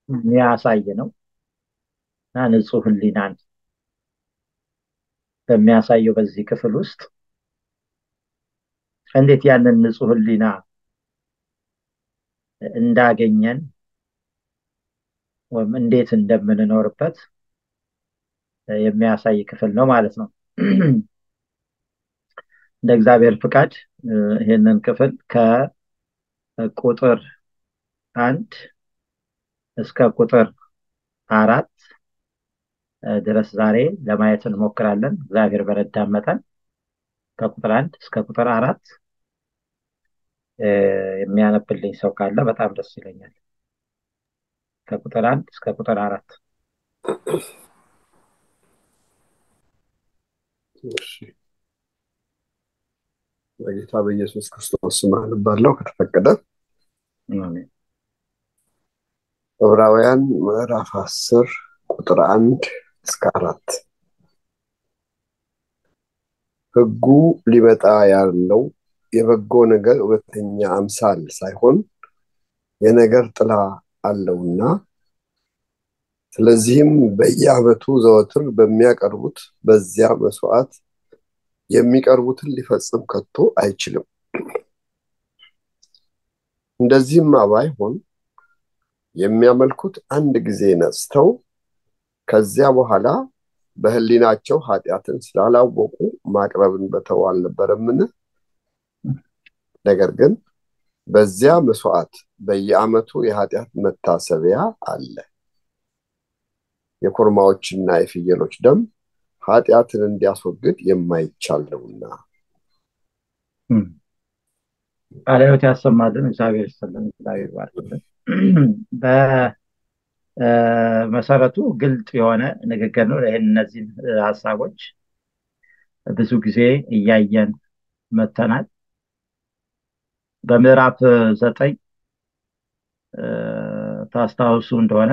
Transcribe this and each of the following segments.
የሚያሳይ ነው እና ንጹህ ህሊናን በሚያሳየው በዚህ ክፍል ውስጥ እንዴት ያንን ንጹህ ህሊና እንዳገኘን ወይም እንዴት እንደምንኖርበት የሚያሳይ ክፍል ነው ማለት ነው። እንደ እግዚአብሔር ፍቃድ ይህንን ክፍል ከቁጥር አንድ እስከ ቁጥር አራት ድረስ ዛሬ ለማየት እንሞክራለን። እግዚአብሔር በረዳን መጠን ከቁጥር አንድ እስከ ቁጥር አራት የሚያነብልኝ ሰው ካለ በጣም ደስ ይለኛል። ከቁጥር አንድ እስከ ቁጥር አራት በጌታ በኢየሱስ ክርስቶስ ስም አነባለሁ ከተፈቀደ። ዕብራውያን ምዕራፍ አስር ቁጥር አንድ እስከ አራት ሕጉ ሊመጣ ያለው የበጎ ነገር እውነተኛ አምሳል ሳይሆን የነገር ጥላ አለውና ስለዚህም በየዓመቱ ዘወትር በሚያቀርቡት በዚያ መስዋዕት የሚቀርቡትን ሊፈጽም ከቶ አይችልም። እንደዚህማ ባይሆን የሚያመልኩት አንድ ጊዜ ነጽተው ከዚያ በኋላ በሕሊናቸው ኃጢአትን ስላላወቁ ማቅረብን በተው አልነበረምን? ነገር ግን በዚያ መስዋዕት በየዓመቱ የኃጢአት መታሰቢያ አለ። የኮርማዎችና የፍየሎች ደም ኃጢአትን እንዲያስወግድ የማይቻል ነውና። ቃለ ሕይወት ያሰማልን። እግዚአብሔር ይስጥልን። እግዚአብሔር ይባርክልን። በመሰረቱ ግልጥ የሆነ ንግግር ነው። ይህን እነዚህን ሀሳቦች ብዙ ጊዜ እያየን መተናል። በምዕራፍ ዘጠኝ ታስታውሱ እንደሆነ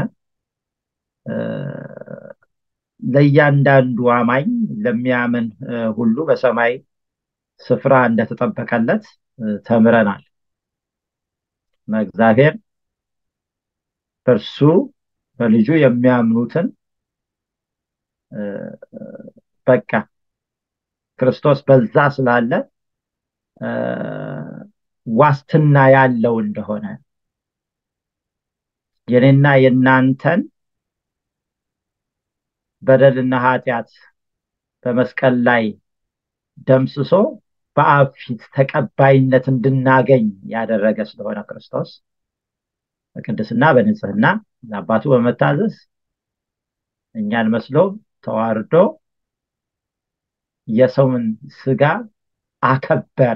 ለእያንዳንዱ አማኝ ለሚያምን ሁሉ በሰማይ ስፍራ እንደተጠበቀለት ተምረናል እና እግዚአብሔር በእርሱ በልጁ የሚያምኑትን በቃ ክርስቶስ በዛ ስላለ ዋስትና ያለው እንደሆነ የኔና የእናንተን በደልና ኃጢአት በመስቀል ላይ ደምስሶ በአብ ፊት ተቀባይነት እንድናገኝ ያደረገ ስለሆነ ክርስቶስ በቅድስና በንጽህና ለአባቱ በመታዘዝ እኛን መስሎ ተዋርዶ የሰውን ስጋ አከበረ።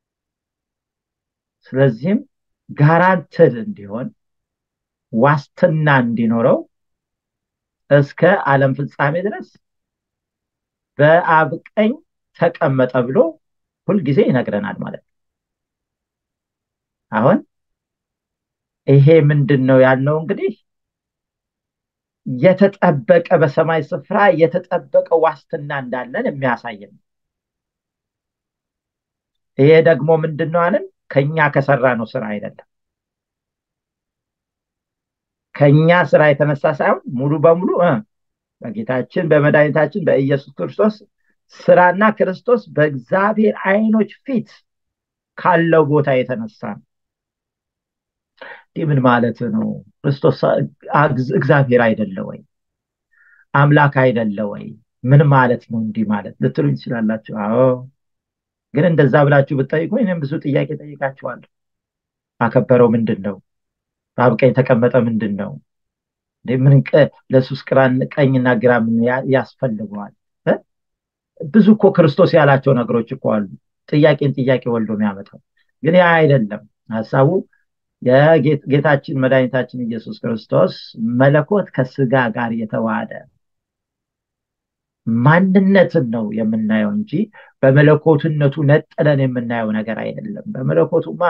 ስለዚህም ጋራንትድ እንዲሆን ዋስትና እንዲኖረው እስከ ዓለም ፍጻሜ ድረስ በአብ ቀኝ ተቀመጠ ብሎ ሁልጊዜ ይነግረናል ማለት ነው። አሁን ይሄ ምንድን ነው ያልነው? እንግዲህ የተጠበቀ በሰማይ ስፍራ የተጠበቀ ዋስትና እንዳለን የሚያሳይ ነው። ይሄ ደግሞ ምንድን ነው አለን? ከኛ ከሰራ ነው ስራ አይደለም። ከኛ ስራ የተነሳ ሳይሆን ሙሉ በሙሉ በጌታችን በመድኃኒታችን በኢየሱስ ክርስቶስ ስራና ክርስቶስ በእግዚአብሔር አይኖች ፊት ካለው ቦታ የተነሳ ነው። እንዲህ ምን ማለት ነው? ክርስቶስ እግዚአብሔር አይደለ ወይ? አምላክ አይደለ ወይ? ምን ማለት ነው እንዲህ ማለት ልትሉኝ ትችላላችሁ። አዎ፣ ግን እንደዛ ብላችሁ ብትጠይቁ እኔም ብዙ ጥያቄ ጠይቃችኋለሁ። አከበረው ምንድን ነው? በአብ ቀኝ ተቀመጠ ምንድን ነው? ምን ለሱስ ቀኝና ግራ ምን ያስፈልገዋል? ብዙ እኮ ክርስቶስ ያላቸው ነገሮች እኮ አሉ። ጥያቄን ጥያቄ ወልዶ የሚያመጣው ግን ያ አይደለም ሀሳቡ። የጌታችን መድኃኒታችን ኢየሱስ ክርስቶስ መለኮት ከስጋ ጋር የተዋሃደ ማንነትን ነው የምናየው እንጂ በመለኮትነቱ ነጥለን የምናየው ነገር አይደለም። በመለኮቱማ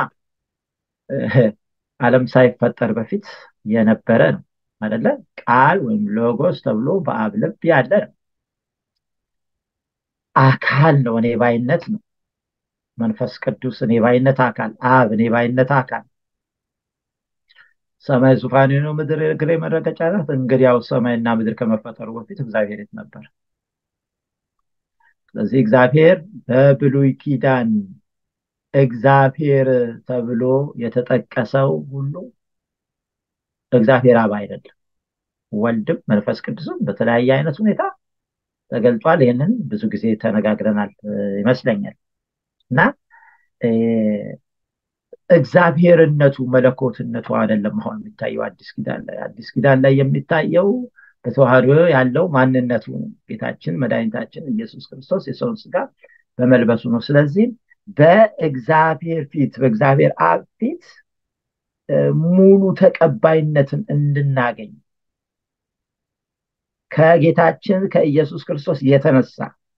ዓለም ሳይፈጠር በፊት የነበረ ነው አይደለ? ቃል ወይም ሎጎስ ተብሎ በአብ ልብ ያለ ነው። አካል ነው፣ እኔ ባይነት ነው። መንፈስ ቅዱስ እኔ ባይነት አካል፣ አብ እኔ ባይነት አካል። ሰማይ ዙፋኔ ነው፣ ምድር እግሬ መረገጫ ናት። እንግዲያው ሰማይና ምድር ከመፈጠሩ በፊት እግዚአብሔር የት ነበር? ስለዚህ እግዚአብሔር በብሉይ ኪዳን እግዚአብሔር ተብሎ የተጠቀሰው ሁሉ እግዚአብሔር አብ አይደለም። ወልድም መንፈስ ቅዱስም በተለያየ አይነት ሁኔታ ተገልጧል። ይህንን ብዙ ጊዜ ተነጋግረናል ይመስለኛል እና እግዚአብሔርነቱ መለኮትነቱ አይደለም አሁን የሚታየው አዲስ ኪዳን ላይ አዲስ ኪዳን ላይ የሚታየው በተዋህዶ ያለው ማንነቱ ነው። ጌታችን መድኃኒታችን ኢየሱስ ክርስቶስ የሰውን ስጋ በመልበሱ ነው። ስለዚህ በእግዚአብሔር ፊት በእግዚአብሔር አብ ፊት ሙሉ ተቀባይነትን እንድናገኝ ከጌታችን ከኢየሱስ ክርስቶስ የተነሳ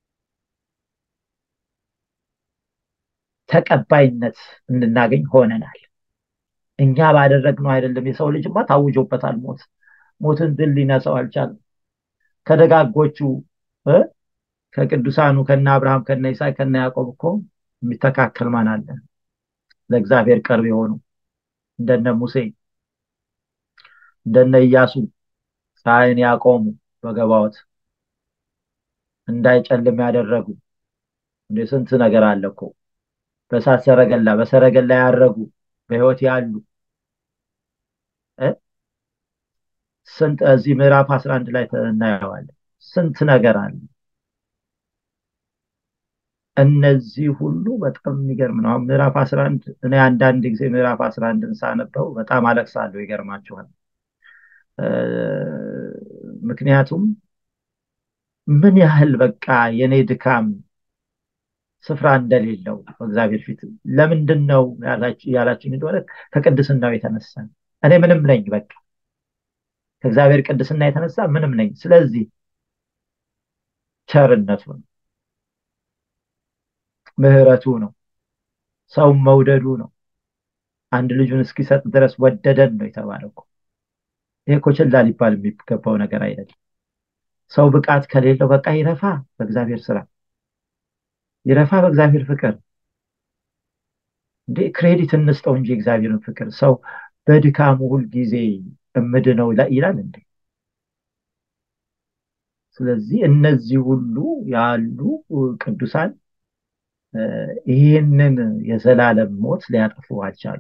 ተቀባይነት እንድናገኝ ሆነናል። እኛ ባደረግነው አይደለም። የሰው ልጅማ ታውጆበታል ሞት ሞትን ድል ሊነሳው አልቻለም። ከደጋጎቹ ከቅዱሳኑ ከነ አብርሃም ከነ ይስሐቅ ከነ ያዕቆብ እኮ የሚተካከል ማን አለ? ለእግዚአብሔር ቅርብ የሆኑ እንደነ ሙሴ እንደነ ኢያሱ ፀሐይን ያቆሙ በገባዎት እንዳይጨልም ያደረጉ እንደ ስንት ነገር አለ እኮ በእሳት ሰረገላ በሰረገላ ያረጉ በህይወት ያሉ ስንት እዚህ ምዕራፍ 11 ላይ እናየዋለን። ስንት ነገር አለ። እነዚህ ሁሉ በጣም የሚገርም ነው። አሁን ምዕራፍ 11 እኔ አንዳንድ ጊዜ ምዕራፍ 11ን ሳነበው በጣም አለቅሳለሁ። ይገርማችኋል። ምክንያቱም ምን ያህል በቃ የኔ ድካም ስፍራ እንደሌለው በእግዚአብሔር ፊት ለምንድን ነው ያላችሁኝ እንደሆነ ከቅድስናው የተነሳ እኔ ምንም ነኝ በቃ ከእግዚአብሔር ቅድስና የተነሳ ምንም ነኝ ስለዚህ ቸርነቱ ነው ምህረቱ ነው ሰውን መውደዱ ነው አንድ ልጁን እስኪሰጥ ድረስ ወደደን ነው የተባለው ይሄ እኮ ችላ ሊባል የሚገባው ነገር አይደለም ሰው ብቃት ከሌለው በቃ ይረፋ በእግዚአብሔር ስራ ይረፋ በእግዚአብሔር ፍቅር እንዴ ክሬዲት እንስጠው እንጂ እግዚአብሔርን ፍቅር ሰው በድካሙ ሁል ጊዜ እምድነው ይላል እንዴ ስለዚህ እነዚህ ሁሉ ያሉ ቅዱሳን ይህንን የዘላለም ሞት ሊያጠፉ አልቻሉ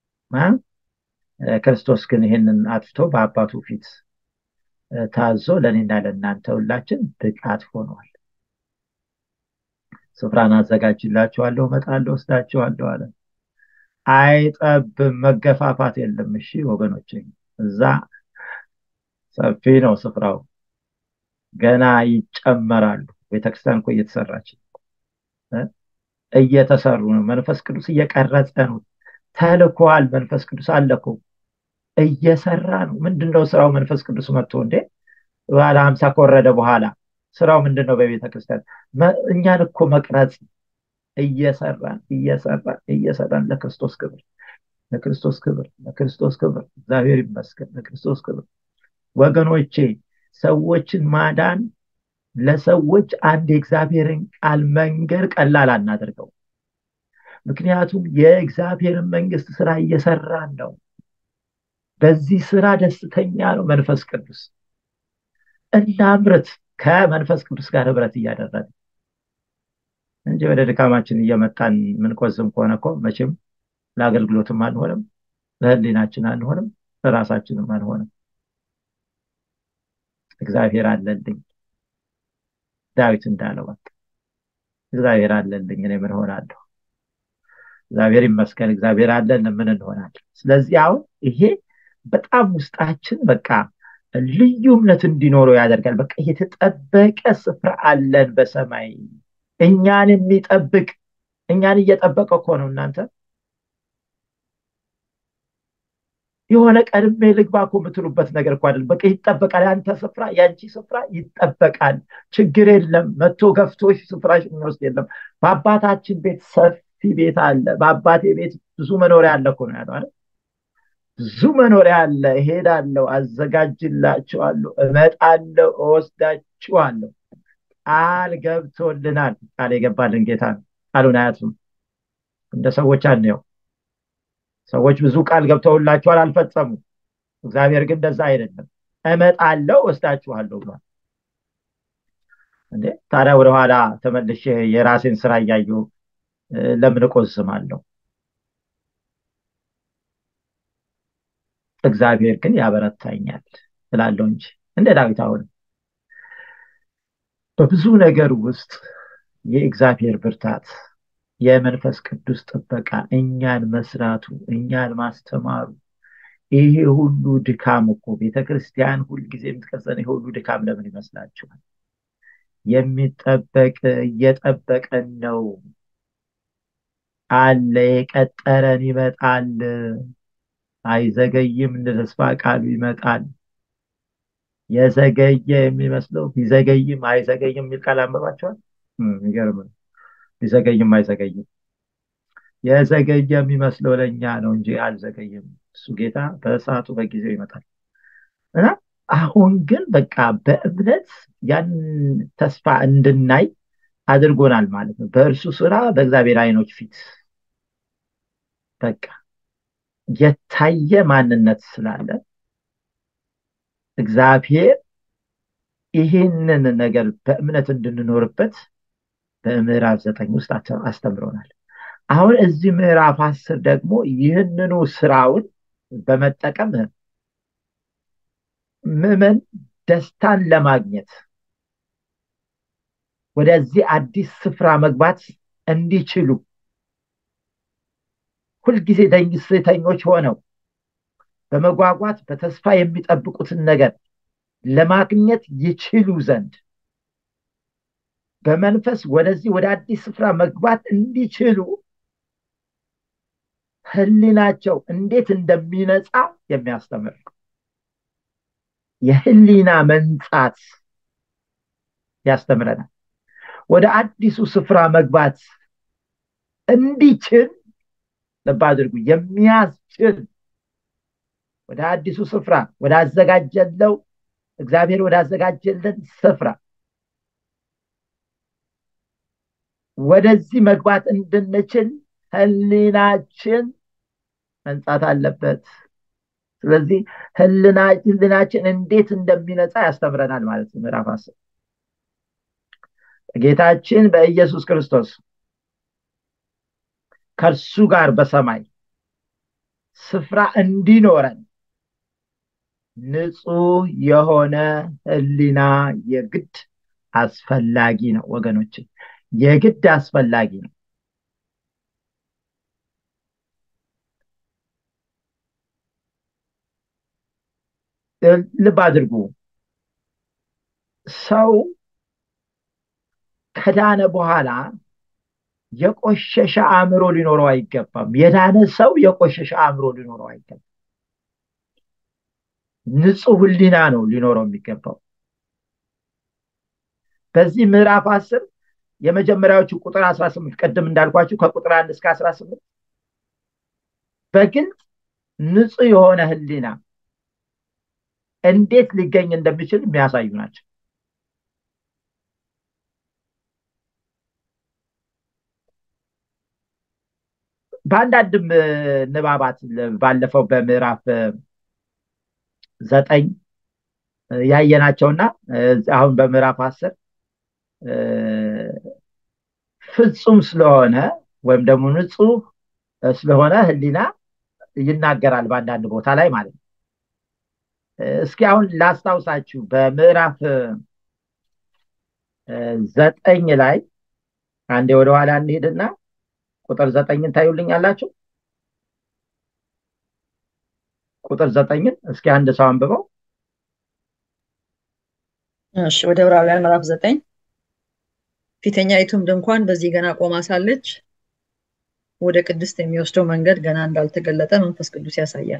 ክርስቶስ ግን ይህንን አጥፍቶ በአባቱ ፊት ታዞ ለእኔና ለእናንተ ሁላችን ብቃት ሆኗል ስፍራን አዘጋጅላችኋለሁ እመጣለሁ ወስዳችኋለሁ አለ አይጠብም መገፋፋት የለም እሺ ወገኖች እዛ ሰፊ ነው ስፍራው ገና ይጨመራሉ ቤተክርስቲያን እኮ እየተሰራች እየተሰሩ ነው መንፈስ ቅዱስ እየቀረጸ ነው ተልኳል መንፈስ ቅዱስ አለኮ እየሰራ ነው ምንድነው ስራው መንፈስ ቅዱስ መጥቶ እንዴ ባለ ሀምሳ ከወረደ በኋላ ስራው ምንድን ነው በቤተ ክርስቲያን እኛን እኮ መቅረጽ እየሰራን እየሰራን እየሰራን ለክርስቶስ ክብር ለክርስቶስ ክብር ለክርስቶስ ክብር እግዚአብሔር ይመስገን ለክርስቶስ ክብር ወገኖቼ ሰዎችን ማዳን ለሰዎች አንድ የእግዚአብሔርን ቃል መንገር ቀላል አናደርገው ምክንያቱም የእግዚአብሔርን መንግስት ስራ እየሰራን ነው በዚህ ስራ ደስተኛ ነው መንፈስ ቅዱስ እናምርት ከመንፈስ ቅዱስ ጋር ህብረት እያደረግን እንጂ ወደ ድካማችን እየመጣን ምንቆዝም ከሆነ እኮ መቼም ለአገልግሎትም አንሆንም ለህሊናችን አንሆንም ለራሳችንም አንሆንም እግዚአብሔር አለልኝ ዳዊት እንዳለው እግዚአብሔር አለልኝ እኔ ምን ሆናለሁ እግዚአብሔር ይመስገን እግዚአብሔር አለን ምን እንሆናለን ስለዚህ አሁን ይሄ በጣም ውስጣችን በቃ ልዩ እምነት እንዲኖረው ያደርጋል በቃ የተጠበቀ ስፍራ አለን በሰማይ እኛን የሚጠብቅ እኛን እየጠበቀ እኮ ነው እናንተ የሆነ ቀድሜ ልግባ እኮ የምትሉበት ነገር እኮ አይደለም በቃ ይጠበቃል ያንተ ስፍራ ያንቺ ስፍራ ይጠበቃል ችግር የለም መቶ ገፍቶች ስፍራሽ የሚወስድ የለም በአባታችን ቤት ሰፊ ቤት አለ በአባቴ ቤት ብዙ መኖሪያ አለ እኮ ነው ያለው ብዙ መኖሪያ አለ እሄዳለሁ አዘጋጅላችኋለሁ እመጣለሁ እወስዳችኋለሁ ቃል ገብቶልናል ቃል የገባልን ጌታ ነው ቃሉን አያቱም እንደ ሰዎች አንየው ሰዎች ብዙ ቃል ገብተውላቸዋል አልፈጸሙ እግዚአብሔር ግን እንደዛ አይደለም እመጣለሁ ወስዳችኋለሁ ብሏል እንዴ ታዲያ ወደኋላ ተመልሼ የራሴን ስራ እያየሁ ለምን እቆዝማለሁ እግዚአብሔር ግን ያበረታኛል እላለሁ እንጂ እንደ ዳዊት አሁንም በብዙ ነገር ውስጥ የእግዚአብሔር ብርታት የመንፈስ ቅዱስ ጥበቃ እኛን መስራቱ እኛን ማስተማሩ ይሄ ሁሉ ድካም እኮ ቤተክርስቲያን ሁልጊዜ የምትቀጸን ይሄ ሁሉ ድካም ለምን ይመስላችኋል የሚጠበቅ እየጠበቀን ነው አለ የቀጠረን ይመጣል አይዘገይም እንደ ተስፋ ቃሉ ይመጣል የዘገየ የሚመስለው ቢዘገይም አይዘገይም የሚል ቃል አንበባቸዋል ይገርም ቢዘገይም አይዘገይም የዘገየ የሚመስለው ለእኛ ነው እንጂ አልዘገይም እሱ ጌታ በሰዓቱ በጊዜው ይመጣል እና አሁን ግን በቃ በእምነት ያን ተስፋ እንድናይ አድርጎናል ማለት ነው በእርሱ ስራ በእግዚአብሔር አይኖች ፊት በቃ የታየ ማንነት ስላለ እግዚአብሔር ይህንን ነገር በእምነት እንድንኖርበት በምዕራፍ ዘጠኝ ውስጥ አስተምሮናል አሁን እዚህ ምዕራፍ አስር ደግሞ ይህንኑ ስራውን በመጠቀም ምዕመን ደስታን ለማግኘት ወደዚህ አዲስ ስፍራ መግባት እንዲችሉ ሁልጊዜ ደስተኞች ሆነው በመጓጓት በተስፋ የሚጠብቁትን ነገር ለማግኘት ይችሉ ዘንድ በመንፈስ ወደዚህ ወደ አዲስ ስፍራ መግባት እንዲችሉ ህሊናቸው እንዴት እንደሚነጻ የሚያስተምር የህሊና መንጻት ያስተምረናል ወደ አዲሱ ስፍራ መግባት እንዲችል ልብ አድርጉ የሚያስችል ወደ አዲሱ ስፍራ ወደ አዘጋጀለው እግዚአብሔር ወዳዘጋጀለን ስፍራ ወደዚህ መግባት እንድንችል ህሊናችን መንጻት አለበት ስለዚህ ህሊናችን እንዴት እንደሚነጻ ያስተምረናል ማለት ነው ምዕራፍ አስር ጌታችን በኢየሱስ ክርስቶስ ከእርሱ ጋር በሰማይ ስፍራ እንዲኖረን ንጹህ የሆነ ህሊና የግድ አስፈላጊ ነው ወገኖችን የግድ አስፈላጊ ነው ልብ አድርጉ ሰው ከዳነ በኋላ የቆሸሸ አእምሮ ሊኖረው አይገባም የዳነ ሰው የቆሸሸ አእምሮ ሊኖረው አይገባም ንጹህ ህሊና ነው ሊኖረው የሚገባው በዚህ ምዕራፍ አስር የመጀመሪያዎቹ ቁጥር 18 ቅድም እንዳልኳችሁ ከቁጥር አንድ እስከ 18 በግልጽ ንጹህ የሆነ ህሊና እንዴት ሊገኝ እንደሚችል የሚያሳዩ ናቸው በአንዳንድም ንባባት ባለፈው በምዕራፍ ዘጠኝ ያየናቸውና አሁን በምዕራፍ አስር ፍጹም ስለሆነ ወይም ደግሞ ንጹህ ስለሆነ ህሊና ይናገራል በአንዳንድ ቦታ ላይ ማለት ነው እስኪ አሁን ላስታውሳችሁ በምዕራፍ ዘጠኝ ላይ አንዴ ወደኋላ እንሄድና ቁጥር ዘጠኝን ታዩልኝ አላችሁ ቁጥር ዘጠኝን እስኪ አንድ ሰው አንብበው እሺ ወደ ዕብራውያን ምዕራፍ ዘጠኝ ፊተኛይቱም ድንኳን በዚህ ገና ቆማ ሳለች ወደ ቅድስት የሚወስደው መንገድ ገና እንዳልተገለጠ መንፈስ ቅዱስ ያሳያል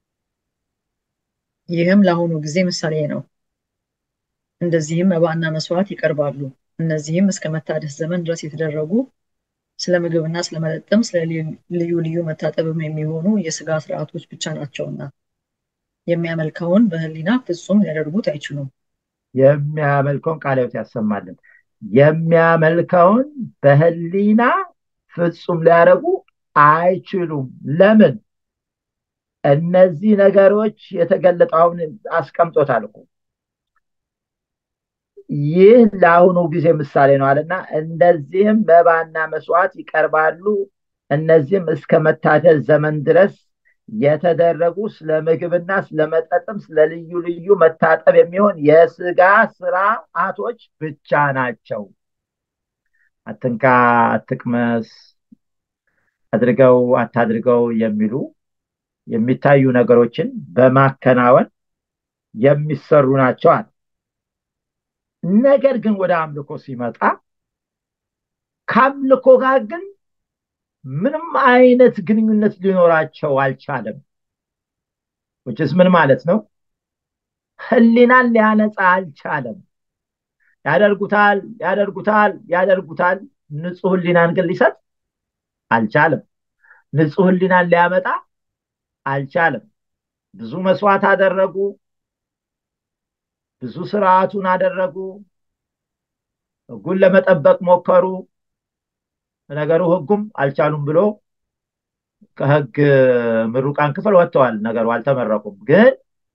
ይህም ለአሁኑ ጊዜ ምሳሌ ነው እንደዚህም መባና መስዋዕት ይቀርባሉ እነዚህም እስከ መታደስ ዘመን ድረስ የተደረጉ ስለ ምግብና ስለ መጠጥም ስለ ልዩ ልዩ መታጠብም የሚሆኑ የስጋ ስርዓቶች ብቻ ናቸውና የሚያመልከውን በህሊና ፍጹም ሊያደርጉት አይችሉም የሚያመልከውን ቃለ ሕይወት ያሰማልን የሚያመልከውን በህሊና ፍጹም ሊያደርጉ አይችሉም ለምን እነዚህ ነገሮች የተገለጠውን አስቀምጦታል እኮ ይህ ለአሁኑ ጊዜ ምሳሌ ነው አለና እንደዚህም መባና መስዋዕት ይቀርባሉ እነዚህም እስከ መታደስ ዘመን ድረስ የተደረጉ ስለ ምግብና ስለ መጠጥም ስለ ልዩ ልዩ መታጠብ የሚሆን የስጋ ስርዓቶች ብቻ ናቸው አትንካ አትቅመስ አድርገው አታድርገው የሚሉ የሚታዩ ነገሮችን በማከናወን የሚሰሩ ናቸው አለ ነገር ግን ወደ አምልኮ ሲመጣ ከአምልኮ ጋር ግን ምንም አይነት ግንኙነት ሊኖራቸው አልቻለም ውጭስ ምን ማለት ነው ህሊናን ሊያነጻ አልቻለም ያደርጉታል ያደርጉታል ያደርጉታል ንጹህ ህሊናን ግን ሊሰጥ አልቻለም ንጹህ ህሊናን ሊያመጣ አልቻለም ብዙ መስዋዕት አደረጉ ብዙ ስርዓቱን አደረጉ ህጉን ለመጠበቅ ሞከሩ ነገሩ ህጉም አልቻሉም ብሎ ከህግ ምሩቃን ክፍል ወጥተዋል ነገሩ አልተመረቁም ግን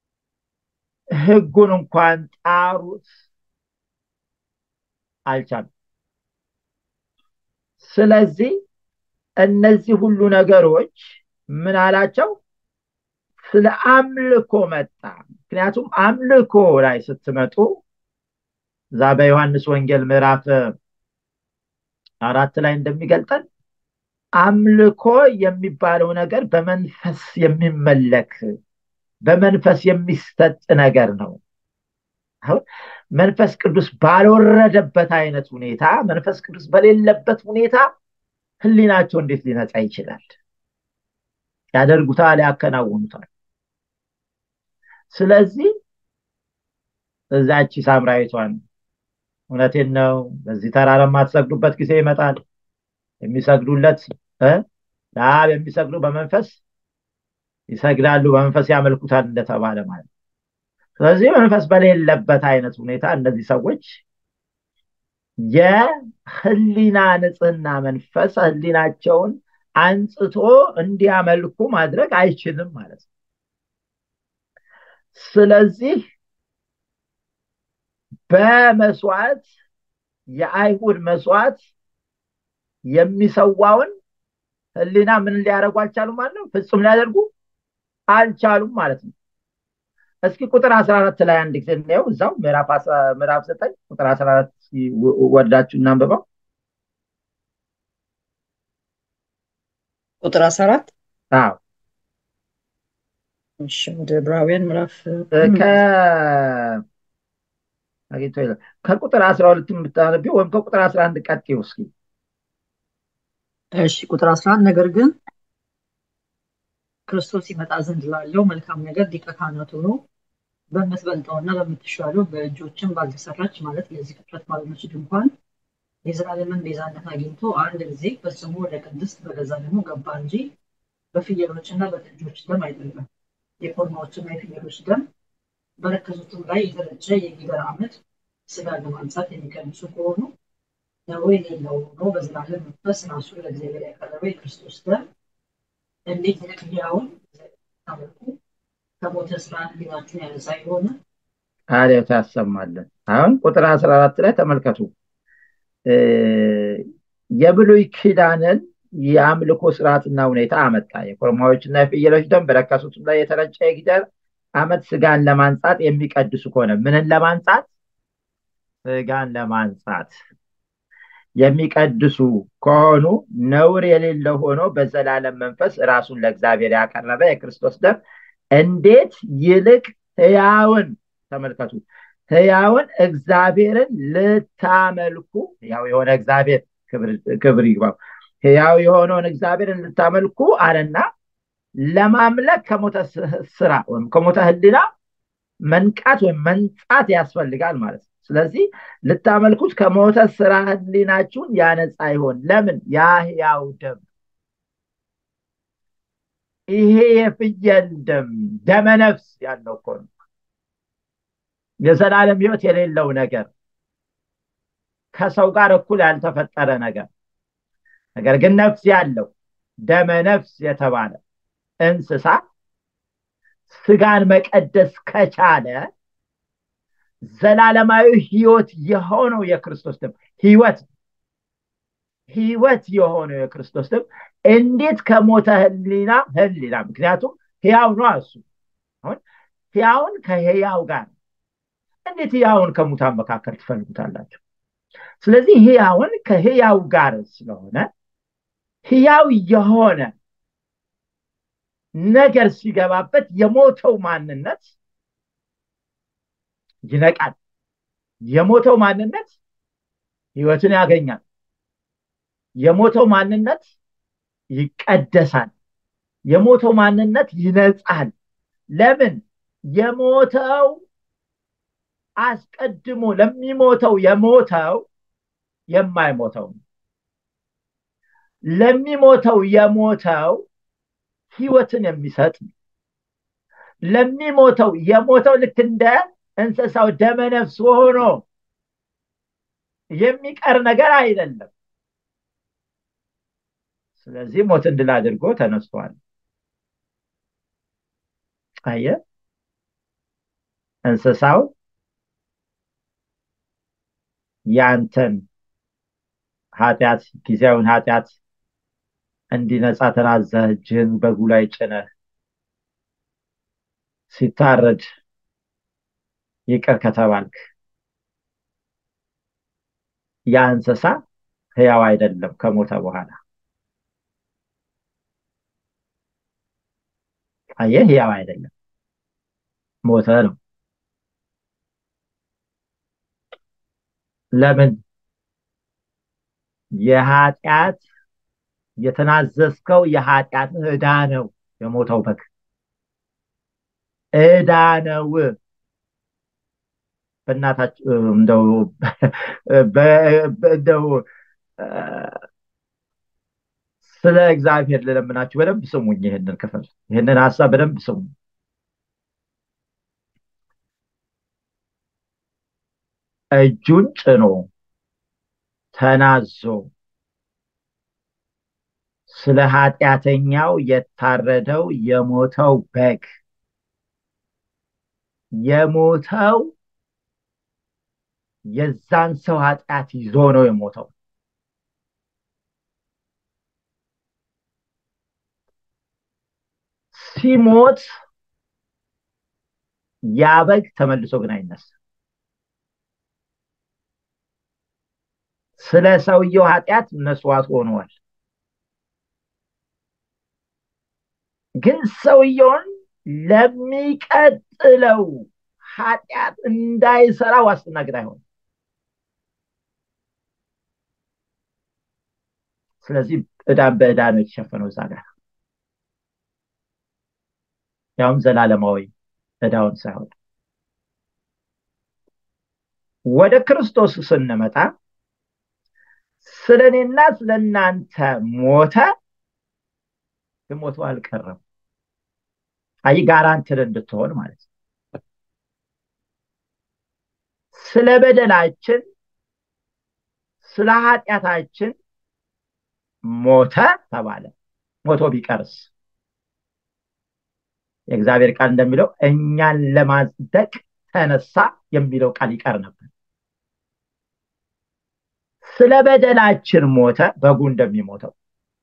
ህጉን እንኳን ጣሩት አልቻሉም ስለዚህ እነዚህ ሁሉ ነገሮች ምን አላቸው ስለ አምልኮ መጣ ምክንያቱም አምልኮ ላይ ስትመጡ እዛ በዮሐንስ ወንጌል ምዕራፍ አራት ላይ እንደሚገልጠን አምልኮ የሚባለው ነገር በመንፈስ የሚመለክ በመንፈስ የሚሰጥ ነገር ነው አሁን መንፈስ ቅዱስ ባልወረደበት አይነት ሁኔታ መንፈስ ቅዱስ በሌለበት ሁኔታ ህሊናቸው እንዴት ሊነጻ ይችላል ያደርጉታል ያከናውኑታል ስለዚህ እዛቺ ሳምራዊቷን እውነቴን ነው በዚህ ተራራ የማትሰግዱበት ጊዜ ይመጣል የሚሰግዱለት ለአብ የሚሰግዱ በመንፈስ ይሰግዳሉ በመንፈስ ያመልኩታል እንደተባለ ማለት ስለዚህ መንፈስ በሌለበት አይነት ሁኔታ እነዚህ ሰዎች የህሊና ንጽህና መንፈስ ህሊናቸውን አንጽቶ እንዲያመልኩ ማድረግ አይችልም ማለት ነው ስለዚህ በመስዋዕት የአይሁድ መስዋዕት የሚሰዋውን ህሊና ምን ሊያደርጉ አልቻሉም ማለት ነው ፍጹም ሊያደርጉ አልቻሉም ማለት ነው እስኪ ቁጥር 14 ላይ አንድ ጊዜ እናየው እዛው ምዕራፍ 9 ቁጥር 14 ወዳችሁ እናንብበው ቁጥር 14 አዎ እሺ ወደ ዕብራውያን ምዕራፍ አግኝቶ ይላል ከቁጥር 12 የምታነቢው ወይም ከቁጥር 11 ቀጥዩ እስኪ እሺ ቁጥር 11 ነገር ግን ክርስቶስ ይመጣ ዘንድ ላለው መልካም ነገር ሊቀ ካህናት ሆኖ በምትበልጠውና በምትሻለው በእጆችም ባልተሰራች ማለት ለዚህ ፍጥረት ባልሆነች ድንኳን የዘላለምን ቤዛነት አግኝቶ አንድ ጊዜ ፈጽሞ ወደ ቅድስት በገዛ ደግሞ ገባ እንጂ በፍየሎችና በጥጆች ደም አይደለም የኮርማዎችና የፍየሎች ደም በረከሱትም ላይ የተረጨ የጊደር አመድ ስጋ ለማንጻት የሚቀንሱ ከሆኑ ነዌ የሌለው ሆኖ በዘላለም መንፈስ ራሱ ለእግዚአብሔር ያቀረበ የክርስቶስ ደም እንዴት ሕያውን ታመልኩ ከሞተ ስራ ህሊናችሁን ያነጻ የሆነ አሌት ያሰማለን አሁን ቁጥር 14 ላይ ተመልከቱ የብሉይ ኪዳንን የአምልኮ ስርዓትና ሁኔታ አመጣ የኮርማዎችና የፍየሎች ደም በረከሱትም ላይ የተረጨ የጊደር አመት ስጋን ለማንጻት የሚቀድሱ ከሆነ ምንን ለማንጻት ስጋን ለማንጻት የሚቀድሱ ከሆኑ ነውር የሌለው ሆኖ በዘላለም መንፈስ ራሱን ለእግዚአብሔር ያቀረበ የክርስቶስ ደም እንዴት ይልቅ ህያውን ተመልከቱ ህያውን እግዚአብሔርን ልታመልኩ ያው የሆነ እግዚአብሔር ክብር ይግባው ህያው የሆነውን እግዚአብሔርን ልታመልኩ አለና ለማምለክ ከሞተ ስራ ወይም ከሞተ ህሊና መንቃት ወይም መንጻት ያስፈልጋል ማለት ነው ስለዚህ ልታመልኩት ከሞተ ስራ ህሊናችሁን ያነጻ ይሆን ለምን ያ ህያው ደም ይሄ የፍየል ደም ደመነፍስ ያለው እኮ ነው የዘላለም ህይወት የሌለው ነገር ከሰው ጋር እኩል ያልተፈጠረ ነገር ነገር ግን ነፍስ ያለው ደመ ነፍስ የተባለ እንስሳ ስጋን መቀደስ ከቻለ ዘላለማዊ ህይወት የሆነው የክርስቶስ ደም ህይወት ህይወት የሆነው የክርስቶስ ደም እንዴት ከሞተ ህሊና ህሊና ምክንያቱም ህያው ነው እሱ አሁን ህያውን ከህያው ጋር እንዴት ህያውን ከሙታን መካከል ትፈልጉታላችሁ ስለዚህ ህያውን ከህያው ጋር ስለሆነ ህያው የሆነ ነገር ሲገባበት የሞተው ማንነት ይነቃል የሞተው ማንነት ህይወትን ያገኛል የሞተው ማንነት ይቀደሳል የሞተው ማንነት ይነጻል ለምን የሞተው አስቀድሞ ለሚሞተው የሞተው የማይሞተው ለሚሞተው የሞተው ህይወትን የሚሰጥ ለሚሞተው የሞተው ልክ እንደ እንስሳው ደመነፍስ ሆኖ የሚቀር ነገር አይደለም ስለዚህ ሞትን ድል አድርጎ ተነስቷል አየ እንስሳው ያንተን ኃጢአት ጊዜያዊን ኃጢአት እንዲነጻ ተናዘህ እጅህን በጉ ላይ ጭነህ ሲታረድ ይቅር ከተባልክ ያ እንስሳ ህያው አይደለም ከሞተ በኋላ አየህ ህያው አይደለም ሞተ ነው ለምን የኃጢአት የተናዘዝከው የኃጢአት ዕዳ ነው የሞተው በግ ዕዳ ነው በእናታችሁ እንደው እንደው ስለ እግዚአብሔር ልለምናችሁ በደንብ ስሙኝ ይህንን ክፍል ይህንን ሀሳብ በደንብ ስሙኝ እጁን ጭኖ ተናዞ ስለ ኃጢአተኛው የታረደው የሞተው በግ የሞተው የዛን ሰው ኃጢአት ይዞ ነው የሞተው ሲሞት ያ በግ ተመልሶ ግን አይነሳ ስለ ሰውየው ኃጢአት መስዋዕት ሆነዋል ግን ሰውየውን ለሚቀጥለው ኃጢአት እንዳይሰራ ዋስትና ግን አይሆን ስለዚህ እዳን በእዳ ነው የተሸፈነው እዛ ጋር ያውም ዘላለማዊ እዳውን ሳይሆን ወደ ክርስቶስ ስንመጣ ስለ እኔና ስለ እናንተ ሞተ ግን ሞቶ አልቀረም አይ ጋራንትድ እንድትሆን ማለት ነው ስለ በደላችን ስለ ኃጢአታችን ሞተ ተባለ ሞቶ ቢቀርስ የእግዚአብሔር ቃል እንደሚለው እኛን ለማጽደቅ ተነሳ የሚለው ቃል ይቀር ነበር ስለ በደላችን ሞተ በጉ እንደሚሞተው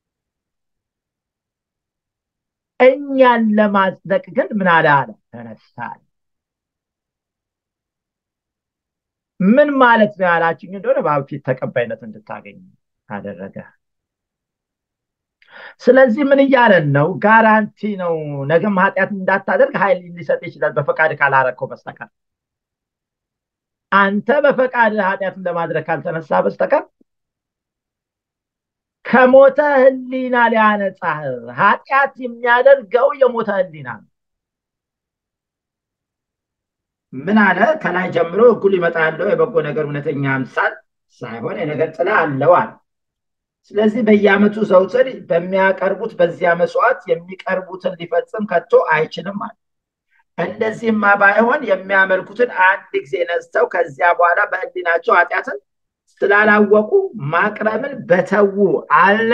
እኛን ለማጽደቅ ግን ምን አለ አለ ተነሳል ምን ማለት ነው ያላችኝ እንደሆነ በአብ ፊት ተቀባይነት እንድታገኝ አደረገ ስለዚህ ምን እያለን ነው ጋራንቲ ነው ነገም ኃጢአት እንዳታደርግ ኃይል ሊሰጥ ይችላል በፈቃድ ካላረከው በስተቀር አንተ በፈቃድ ኃጢአትን ለማድረግ ካልተነሳ በስተቀር ከሞተ ህሊና ሊያነጻህ ኃጢአት የሚያደርገው የሞተ ህሊና ነው ምን አለ ከላይ ጀምሮ ህጉ ሊመጣ ያለው የበጎ ነገር እውነተኛ አምሳል ሳይሆን የነገር ጥላ አለው አለ ስለዚህ በየአመቱ ዘውትር በሚያቀርቡት በዚያ መስዋዕት የሚቀርቡትን ሊፈጽም ከቶ አይችልም አለ እንደዚህማ ባይሆን የሚያመልኩትን አንድ ጊዜ ነስተው ከዚያ በኋላ በህሊናቸው ኃጢአትን ስላላወቁ ማቅረብን በተዉ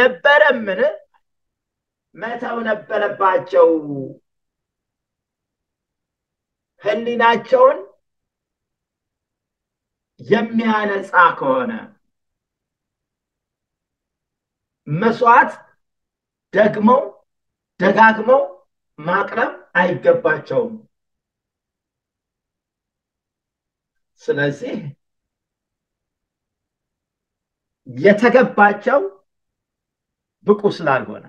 አልነበረምን መተው ነበረባቸው ህሊናቸውን የሚያነጻ ከሆነ መስዋዕት ደግመው ደጋግመው ማቅረብ አይገባቸውም። ስለዚህ የተገባቸው ብቁ ስላልሆነ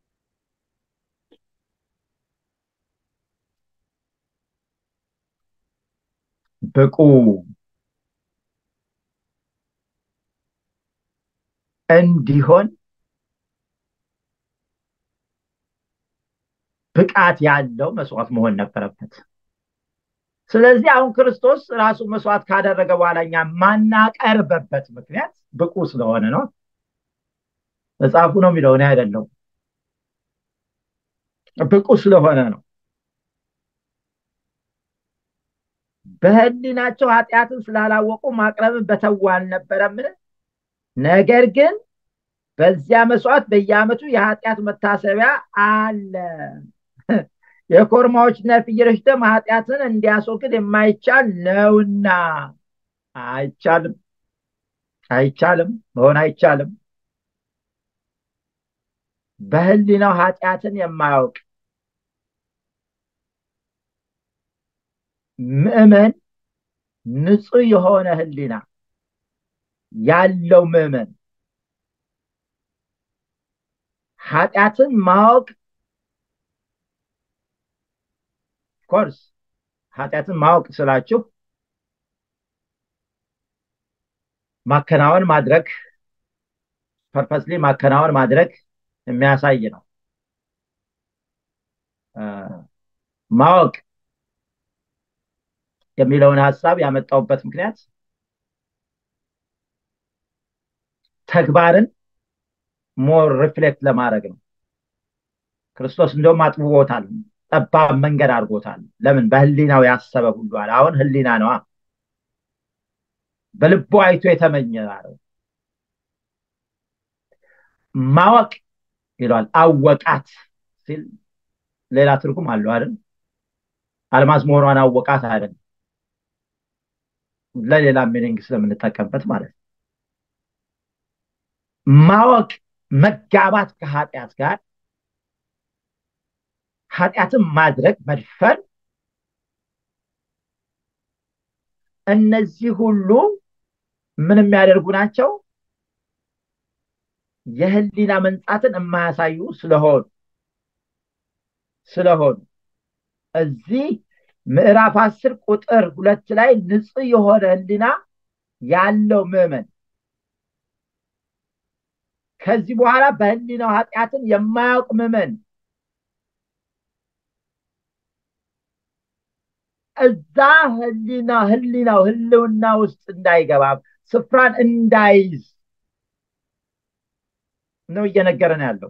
ብቁ እንዲሆን ብቃት ያለው መስዋዕት መሆን ነበረበት። ስለዚህ አሁን ክርስቶስ ራሱ መስዋዕት ካደረገ በኋላ እኛ ማናቀርበበት ምክንያት ብቁ ስለሆነ ነው። መጽሐፉ ነው የሚለው እኔ አይደለሁም። ብቁ ስለሆነ ነው። በህሊናቸው ኃጢአትን ስላላወቁ ማቅረብን በተዉ አልነበረምን? ነገር ግን በዚያ መስዋዕት በየዓመቱ የኃጢአት መታሰቢያ አለ። የኮርማዎችና የፍየሎች ደም ኃጢአትን እንዲያስወግድ የማይቻል ነውና፣ አይቻልም፣ አይቻልም፣ መሆን አይቻልም። በህሊናው ኃጢአትን የማያውቅ ምዕመን ንጹህ የሆነ ህሊና ያለው ምዕመን ኃጢአትን ማወቅ ኮርስ ኃጢአትን ማወቅ ስላችሁ ማከናወን ማድረግ ፐርፐስሊ ማከናወን ማድረግ የሚያሳይ ነው። ማወቅ የሚለውን ሀሳብ ያመጣውበት ምክንያት ተግባርን ሞር ሪፍሌክት ለማድረግ ነው። ክርስቶስ እንደውም አጥብቦታል፣ ጠባብ መንገድ አድርጎታል። ለምን? በህሊናው ያሰበ ሁሉ አለ። አሁን ህሊና ነዋ። በልቦ አይቶ የተመኘ አለው። ማወቅ ይለዋል። አወቃት ሲል ሌላ ትርጉም አለው አይደል? አልማዝ መሆኗን አወቃት አይደል? ለሌላ ሚኒንግ ስለምንጠቀምበት ማለት ነው። ማወቅ መጋባት ከኃጢአት ጋር ኃጢአትን ማድረግ መድፈር፣ እነዚህ ሁሉ ምን የሚያደርጉ ናቸው? የህሊና መንጻትን የማያሳዩ ስለሆኑ ስለሆኑ እዚህ ምዕራፍ አስር ቁጥር ሁለት ላይ ንጹህ የሆነ ህሊና ያለው ምዕመን ከዚህ በኋላ በህሊናው ኃጢአትን የማያውቅ ምዕመን እዛ ህሊና ህሊናው ህልውና ውስጥ እንዳይገባ ስፍራን እንዳይዝ ነው እየነገረን ያለው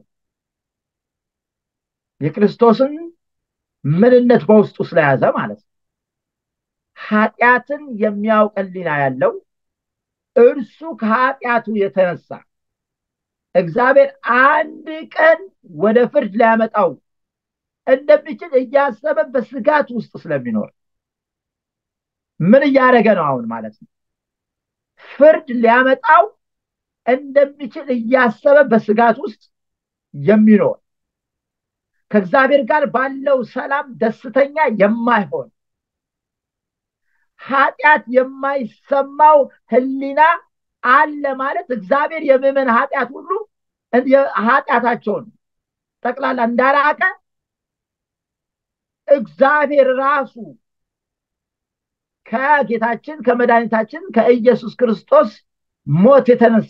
የክርስቶስን ምንነት በውስጡ ስለያዘ ማለት ነው። ኃጢአትን የሚያውቅ ህሊና ያለው እርሱ ከኃጢአቱ የተነሳ እግዚአብሔር አንድ ቀን ወደ ፍርድ ሊያመጣው እንደሚችል እያሰበ በስጋት ውስጥ ስለሚኖር ምን እያደረገ ነው አሁን ማለት ነው? ፍርድ ሊያመጣው እንደሚችል እያሰበ በስጋት ውስጥ የሚኖር ከእግዚአብሔር ጋር ባለው ሰላም ደስተኛ የማይሆን ኃጢአት የማይሰማው ህሊና አለ ማለት እግዚአብሔር የምዕመን ኃጢአት ሁሉ ኃጢአታቸውን ጠቅላላ እንዳራቀ እግዚአብሔር ራሱ ከጌታችን ከመድኃኒታችን ከኢየሱስ ክርስቶስ ሞት የተነሳ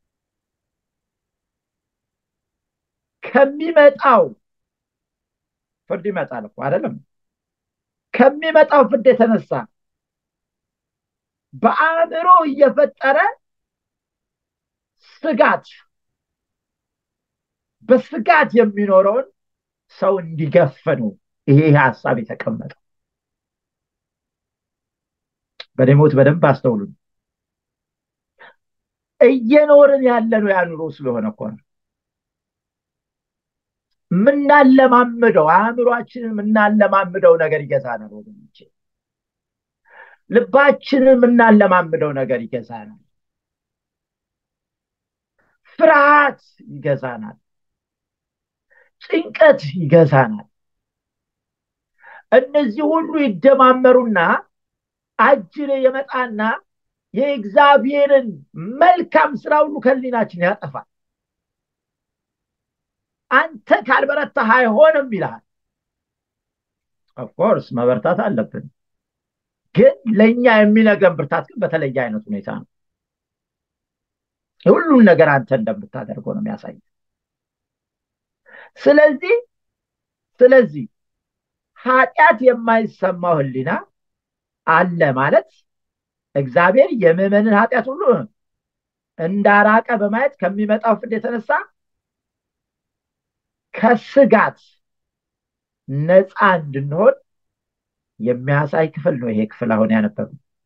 ከሚመጣው ፍርድ ይመጣል እኮ አይደለም? ከሚመጣው ፍርድ የተነሳ በአእምሮ እየፈጠረ ስጋት በስጋት የሚኖረውን ሰው እንዲገፍ ነው ይሄ ሀሳብ የተቀመጠው። በደሞት በደንብ አስተውሉ። እየኖርን ያለነው ያ ኑሮ ስለሆነ እኮ ነው። ምናለማምደው አእምሯችንን ምናለማምደው ነገር ይገዛናል ወገኖቼ። ልባችንን የምናለማምደው ነገር ይገዛናል። ፍርሃት ይገዛናል። ጭንቀት ይገዛናል። እነዚህ ሁሉ ይደማመሩና አጅሬ የመጣና የእግዚአብሔርን መልካም ስራ ሁሉ ከህሊናችን ያጠፋል። አንተ ካልበረታህ አይሆንም ይልሃል። ኦፍኮርስ መበርታት አለብን፣ ግን ለእኛ የሚነግረን ብርታት ግን በተለየ አይነት ሁኔታ ነው። ሁሉን ነገር አንተ እንደምታደርገው ነው የሚያሳይ። ስለዚህ ስለዚህ ኃጢአት የማይሰማው ህሊና አለ ማለት እግዚአብሔር የምዕመንን ኃጢአት ሁሉ እንዳራቀ በማየት ከሚመጣው ፍርድ የተነሳ ከስጋት ነፃ እንድንሆን የሚያሳይ ክፍል ነው። ይሄ ክፍል አሁን ያነበብ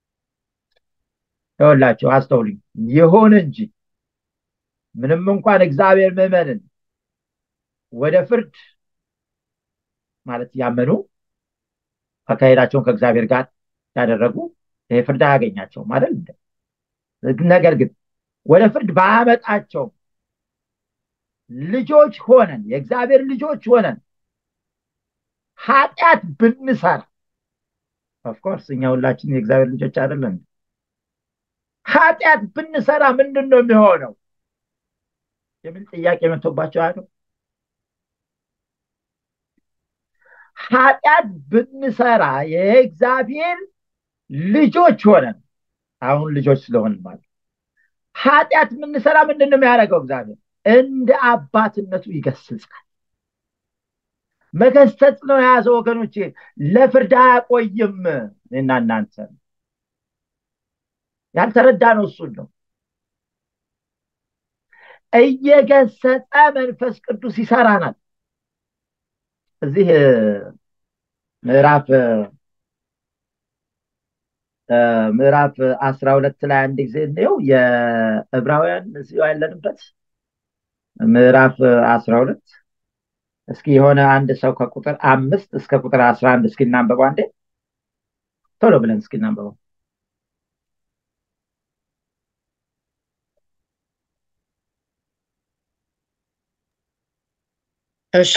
ይኸውላችሁ፣ አስተውሉኝ። ይሁን እንጂ ምንም እንኳን እግዚአብሔር ምዕመንን ወደ ፍርድ ማለት ያመኑ አካሄዳቸውን ከእግዚአብሔር ጋር ያደረጉ ይሄ ፍርድ አያገኛቸውም አይደል? ነገር ግን ወደ ፍርድ ባያመጣቸውም ልጆች ሆነን የእግዚአብሔር ልጆች ሆነን ኃጢአት ብንሰራ ኦፍኮርስ እኛ ሁላችን የእግዚአብሔር ልጆች አይደለን። ኃጢአት ብንሰራ ምንድን ነው የሚሆነው የሚል ጥያቄ መጥቶባቸው አሉ። ኃጢአት ብንሰራ የእግዚአብሔር ልጆች ሆነን አሁን ልጆች ስለሆን ማለት ኃጢአት ብንሰራ ምንድን ነው የሚያደርገው? እግዚአብሔር እንደ አባትነቱ ይገስጻል። መገሰጽ ነው የያዘ ወገኖች፣ ለፍርድ አያቆይም። እና እናንተ ያልተረዳ ነው እሱን ነው እየገሰጸ መንፈስ ቅዱስ ይሰራናል። እዚህ ምዕራፍ ምዕራፍ አስራ ሁለት ላይ አንድ ጊዜ እንየው የዕብራውያን እዚሁ ያለንበት ምዕራፍ አስራ ሁለት እስኪ የሆነ አንድ ሰው ከቁጥር አምስት እስከ ቁጥር አስራ አንድ እስኪ እናንበበው አንዴ ቶሎ ብለን እስኪ እናንበበው እሺ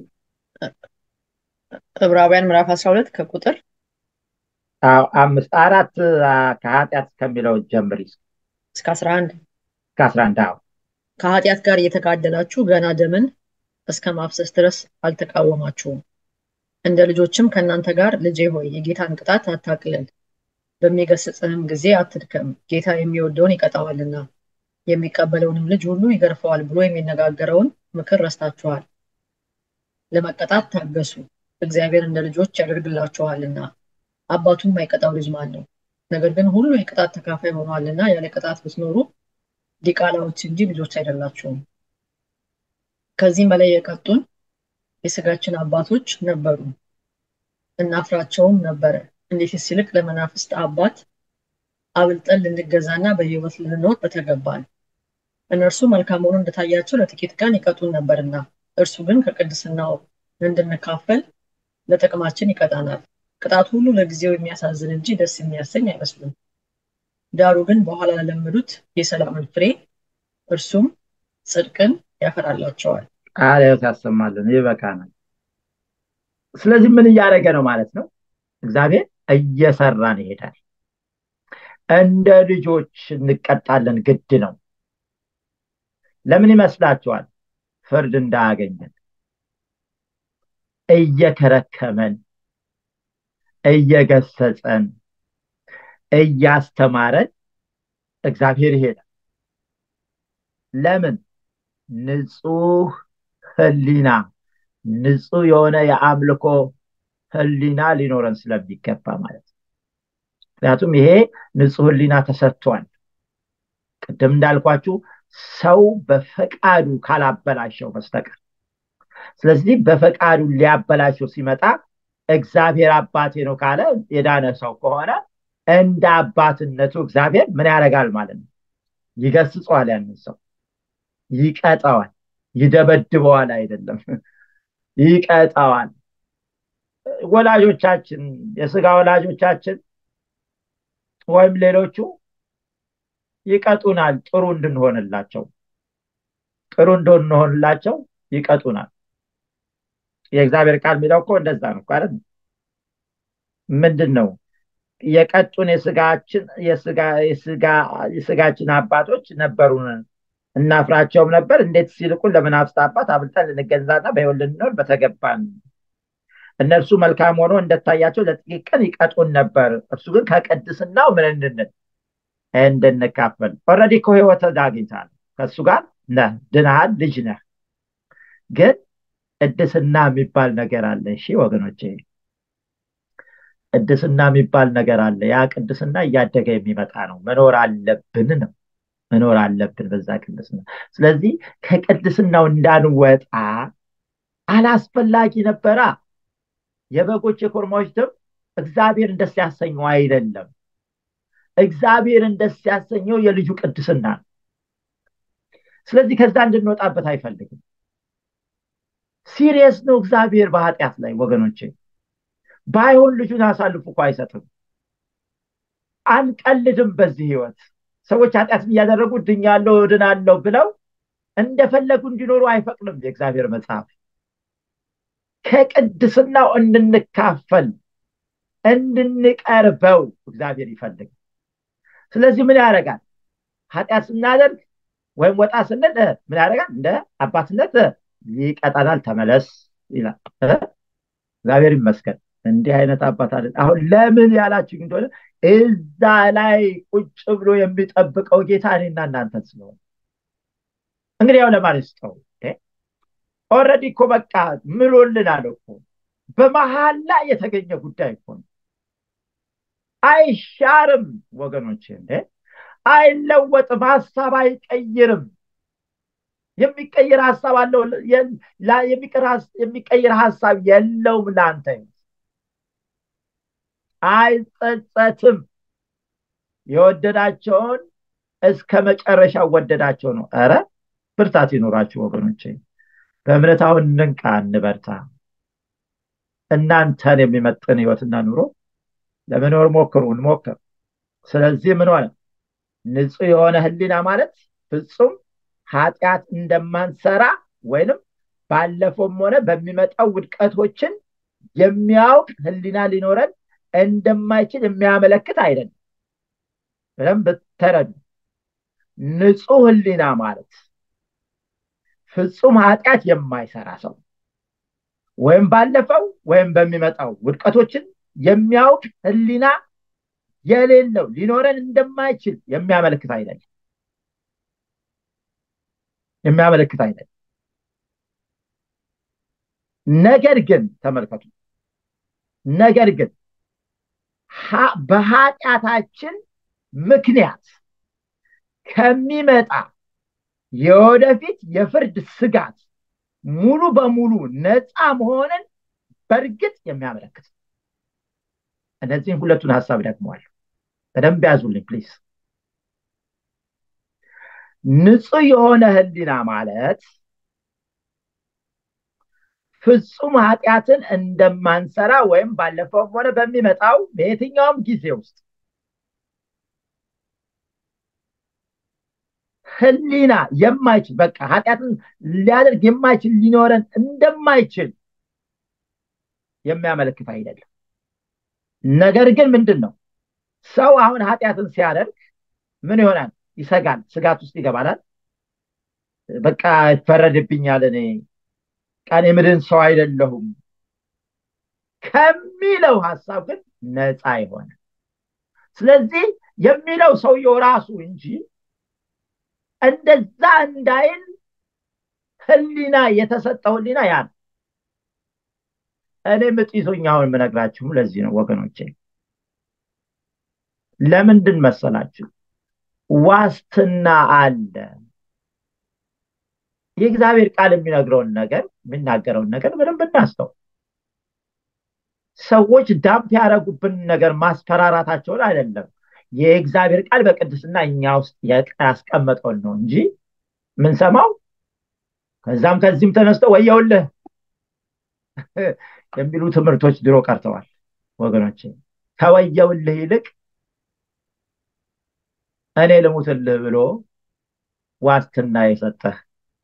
ዕብራውያን ምዕራፍ አስራ ሁለት ከቁጥር አዎ አምስት አራት ከኃጢአት ከሚለው ጀምሪ እስከ አስራ አንድ እስከ አስራ አንድ አዎ ከኃጢአት ጋር እየተጋደላችሁ ገና ደምን እስከ ማፍሰስ ድረስ አልተቃወማችሁም። እንደ ልጆችም ከእናንተ ጋር ልጄ ሆይ የጌታን ቅጣት አታቅልል፣ በሚገስጽህም ጊዜ አትድከም፣ ጌታ የሚወደውን ይቀጣዋልና የሚቀበለውንም ልጅ ሁሉ ይገርፈዋል ብሎ የሚነጋገረውን ምክር ረስታችኋል። ለመቀጣት ታገሱ፣ እግዚአብሔር እንደ ልጆች ያደርግላችኋልና። አባቱ የማይቀጣው ልጅ ማን ነው? ነገር ግን ሁሉ የቅጣት ተካፋይ ሆኗልና ያለ ቅጣት ብትኖሩ ዲቃላዎች እንጂ ልጆች አይደላችሁም። ከዚህም በላይ የቀጡን የስጋችን አባቶች ነበሩ፣ እናፍራቸውም ነበረ። እንዴትስ ይልቅ ለመናፍስት አባት አብልጠን ልንገዛና በሕይወት ልንኖር በተገባን። እነርሱ መልካም ሆኖ እንደታያቸው ለጥቂት ቀን ይቀጡን ነበርና፣ እርሱ ግን ከቅድስናው እንድንካፈል ለጥቅማችን ይቀጣናል። ቅጣት ሁሉ ለጊዜው የሚያሳዝን እንጂ ደስ የሚያሰኝ አይመስልም። ዳሩ ግን በኋላ ለለመዱት የሰላምን ፍሬ እርሱም ጽድቅን ያፈራላቸዋል። ቃልዮት ያሰማልን። ይበቃናል። ስለዚህ ምን እያደረገ ነው ማለት ነው? እግዚአብሔር እየሰራን ይሄዳል። እንደ ልጆች እንቀጣለን፣ ግድ ነው። ለምን ይመስላችኋል? ፍርድ እንዳያገኘን እየከረከመን፣ እየገሰጸን፣ እያስተማረን እግዚአብሔር ይሄዳል። ለምን? ንጹህ ህሊና ንጹህ የሆነ የአምልኮ ህሊና ሊኖረን ስለሚገባ ማለት ነው። ምክንያቱም ይሄ ንጹህ ህሊና ተሰጥቷል። ቅድም እንዳልኳችሁ ሰው በፈቃዱ ካላበላሸው በስተቀር ስለዚህ በፈቃዱ ሊያበላሸው ሲመጣ እግዚአብሔር አባቴ ነው ካለ የዳነ ሰው ከሆነ እንደ አባትነቱ እግዚአብሔር ምን ያደርጋል ማለት ነው? ይገስጸዋል ያንን ሰው ይቀጣዋል። ይደበድበዋል አይደለም፣ ይቀጣዋል። ወላጆቻችን የስጋ ወላጆቻችን ወይም ሌሎቹ ይቀጡናል ጥሩ እንድንሆንላቸው ጥሩ እንድንሆንላቸው ይቀጡናል የእግዚአብሔር ቃል የሚለው እኮ እንደዛ ነው አይደል ምንድን ነው የቀጡን የስጋችን አባቶች ነበሩን እናፍራቸውም ነበር እንዴት ሲልቁን ለመናፍስት አባት አብልጠን ልንገዛና በህይወት ልንኖር በተገባን እነርሱ መልካም ሆኖ እንደታያቸው ለጥቂት ቀን ይቀጡን ነበር እርሱ ግን ከቅድስናው ምን እንድንል እንድንካፈል ኦረዲ እኮ ህይወት አግኝታል ከእሱ ጋር ነህ ድናሃል ልጅ ነህ ግን ቅድስና የሚባል ነገር አለ እሺ ወገኖቼ ቅድስና የሚባል ነገር አለ ያ ቅድስና እያደገ የሚመጣ ነው መኖር አለብን ነው መኖር አለብን በዛ ቅድስና ስለዚህ ከቅድስናው እንዳንወጣ አላስፈላጊ ነበራ የበጎች የኮርማዎች ደም እግዚአብሔርን ደስ ያሰኘው አይደለም እግዚአብሔርን ደስ ያሰኘው የልጁ ቅድስና ነው ስለዚህ ከዛ እንድንወጣበት አይፈልግም ሲሪየስ ነው እግዚአብሔር በኃጢአት ላይ ወገኖቼ ባይሆን ልጁን አሳልፎ እኮ አይሰጥም አንቀልድም በዚህ ህይወት ሰዎች ኃጢአትን እያደረጉ ድኛለሁ እድናለሁ ብለው እንደፈለጉ እንዲኖሩ አይፈቅድም የእግዚአብሔር መጽሐፍ ከቅድስናው እንድንካፈል እንድንቀርበው እግዚአብሔር ይፈልግ ስለዚህ ምን ያደርጋል ኃጢአት ስናደርግ ወይም ወጣ ስንል ምን ያደርጋል እንደ አባትነት ይቀጣናል ተመለስ ይላል እግዚአብሔር ይመስገን እንዲህ አይነት አባት አለ አሁን ለምን ያላችሁ እንደሆነ እዛ ላይ ቁጭ ብሎ የሚጠብቀው ጌታ እኔና እናንተ ስለሆነ እንግዲህ ያው ለማለት ስጠው ኦረዲ እኮ በቃ ምሎልናል እኮ በመሀል ላይ የተገኘ ጉዳይ እኮ ነው አይሻርም ወገኖች እንዴ አይለወጥም ሀሳብ አይቀይርም የሚቀይር ሀሳብ አለው የሚቀይር ሀሳብ የለውም ለአንተ አይጸጸትም የወደዳቸውን እስከ መጨረሻ ወደዳቸው ነው ረ ብርታት ይኖራችሁ ወገኖች በእምነት አሁን እንንቃ እንበርታ እናንተን የሚመጥን ህይወትና ኑሮ ለመኖር ሞክሩ እንሞክር ስለዚህ ምን ሆነ ንጹህ የሆነ ህሊና ማለት ፍጹም ኃጢአት እንደማንሰራ ወይንም ባለፈውም ሆነ በሚመጣው ውድቀቶችን የሚያውቅ ህሊና ሊኖረን እንደማይችል የሚያመለክት አይደለም በደንብ ተረዱ ንጹህ ህሊና ማለት ፍጹም ኃጢአት የማይሰራ ሰው ወይም ባለፈው ወይም በሚመጣው ውድቀቶችን የሚያውቅ ህሊና የሌለው ሊኖረን እንደማይችል የሚያመለክት አይደለም የሚያመለክት አይደለም ነገር ግን ተመልከቱ ነገር ግን በኃጢአታችን ምክንያት ከሚመጣ የወደፊት የፍርድ ስጋት ሙሉ በሙሉ ነፃ መሆንን በእርግጥ የሚያመለክት እነዚህም ሁለቱን ሀሳብ ደግመዋል በደንብ ያዙልኝ ፕሊዝ ንጹህ የሆነ ህሊና ማለት ፍጹም ኃጢአትን እንደማንሰራ ወይም ባለፈውም ሆነ በሚመጣው በየትኛውም ጊዜ ውስጥ ህሊና የማይችል በቃ ኃጢአትን ሊያደርግ የማይችል ሊኖረን እንደማይችል የሚያመለክት አይደለም ነገር ግን ምንድን ነው ሰው አሁን ኃጢአትን ሲያደርግ ምን ይሆናል ይሰጋል ስጋት ውስጥ ይገባላል በቃ ይፈረድብኛል እኔ ቃን የምድን ሰው አይደለሁም ከሚለው ሀሳብ ግን ነፃ የሆነ ስለዚህ የሚለው ሰውየው ራሱ እንጂ እንደዛ እንዳይል ህሊና የተሰጠው ህሊና ያ ነው እኔ ምጥ ይዞኝ አሁን የምነግራችሁም ለዚህ ነው ወገኖቼ ለምንድን መሰላችሁ ዋስትና አለ የእግዚአብሔር ቃል የሚነግረውን ነገር የሚናገረውን ነገር በደንብ እናስተው ሰዎች ዳምፕ ያደረጉብን ነገር ማስፈራራታቸውን አይደለም የእግዚአብሔር ቃል በቅድስና እኛ ውስጥ ያስቀመጠውን ነው እንጂ ምንሰማው ከዛም ከዚህም ተነስተው ወየውልህ የሚሉ ትምህርቶች ድሮ ቀርተዋል ወገኖች ከወየውልህ ይልቅ እኔ ልሙትልህ ብሎ ዋስትና የሰጠህ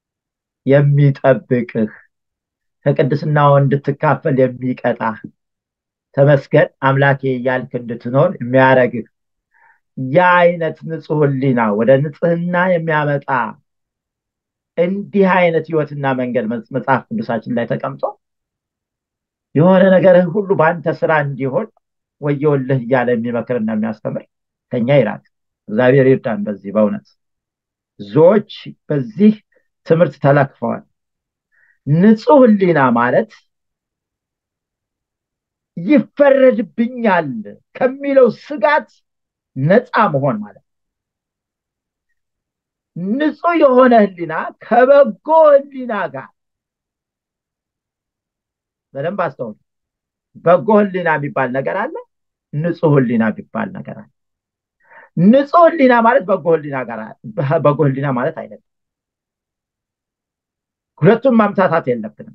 የሚጠብቅህ ከቅድስናው እንድትካፈል የሚቀጣህ ተመስገን አምላኬ እያልክ እንድትኖር የሚያደርግህ ያ አይነት ንጹህ ሕሊና ወደ ንጽህና የሚያመጣ እንዲህ አይነት ህይወትና መንገድ መጽሐፍ ቅዱሳችን ላይ ተቀምጦ የሆነ ነገርህ ሁሉ በአንተ ስራ እንዲሆን ወየውልህ እያለ የሚመክርና የሚያስተምር ከኛ ይራቅ። እግዚአብሔር ይርዳን። በዚህ በእውነት ብዙዎች በዚህ ትምህርት ተለክፈዋል። ንጹህ ሕሊና ማለት ይፈረድብኛል ከሚለው ስጋት ነፃ መሆን ማለት ንጹህ የሆነ ሕሊና ከበጎ ሕሊና ጋር በደንብ አስተውሉ። በጎ ሕሊና የሚባል ነገር አለ። ንጹህ ሕሊና የሚባል ነገር አለ። ንጹህ ሕሊና ማለት በጎ ሕሊና ጋር በጎ ሕሊና ማለት አይደለም። ሁለቱም ማምታታት የለብንም።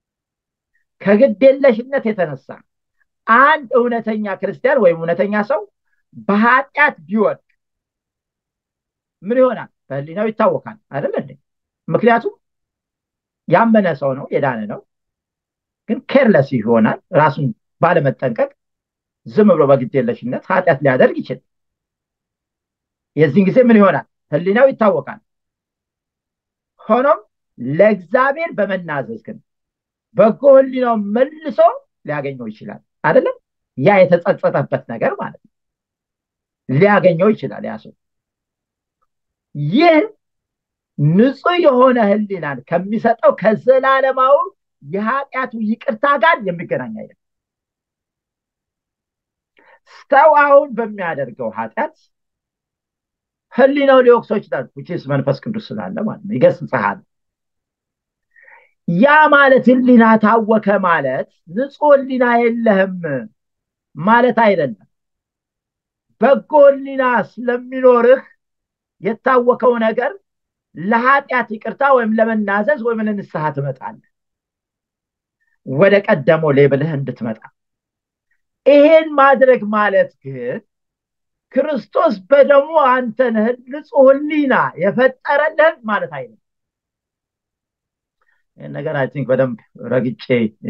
ከግዴለሽነት የተነሳ አንድ እውነተኛ ክርስቲያን ወይም እውነተኛ ሰው በኃጢአት ቢወድቅ ምን ይሆናል? በህሊናው ይታወቃል አይደል እንዴ? ምክንያቱም ያመነ ሰው ነው፣ የዳነ ነው። ግን ኬርለስ ይሆናል። ራሱን ባለመጠንቀቅ ዝም ብሎ በግዴለሽነት ኃጢአት ሊያደርግ ይችላል። የዚህን ጊዜ ምን ይሆናል? ህሊናው ይታወቃል። ሆኖም ለእግዚአብሔር በመናዘዝ ግን በጎ ህሊናው መልሶ ሊያገኘው ይችላል። አይደለም ያ የተጸጸተበት ነገር ማለት ነው ሊያገኘው ይችላል ያ ሰው። ይህ ንጹህ የሆነ ህሊናን ከሚሰጠው ከዘላለማዊ የኃጢአቱ ይቅርታ ጋር የሚገናኝ አይደለም። ሰው አሁን በሚያደርገው ኃጢአት ህሊናው ሊወቅሰው ይችላል። ውጭስ መንፈስ ቅዱስ ስላለ ማለት ነው ይገስጽሃል። ያ ማለት ህሊና ታወከ ማለት ንጹህ ህሊና የለህም ማለት አይደለም። በጎ ህሊና ስለሚኖርህ የታወከው ነገር ለኃጢአት ይቅርታ ወይም ለመናዘዝ ወይም ለንስሐ ትመጣለህ፣ ወደ ቀደመው ሌብልህ እንድትመጣ። ይሄን ማድረግ ማለት ግን ክርስቶስ በደሙ አንተን ንጹህ ህሊና የፈጠረልህን ማለት አይደለም። ይህን ነገር አይ ቲንክ በደንብ ረግጬ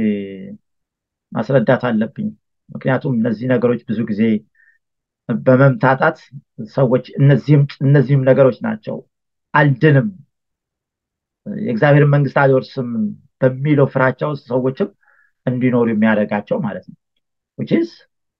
ማስረዳት አለብኝ። ምክንያቱም እነዚህ ነገሮች ብዙ ጊዜ በመምታታት ሰዎች እነዚህም ነገሮች ናቸው አልድንም፣ የእግዚአብሔርን መንግስት አልወርስም በሚለው ፍራቻ ውስጥ ሰዎችም እንዲኖሩ የሚያደርጋቸው ማለት ነው። ውችስ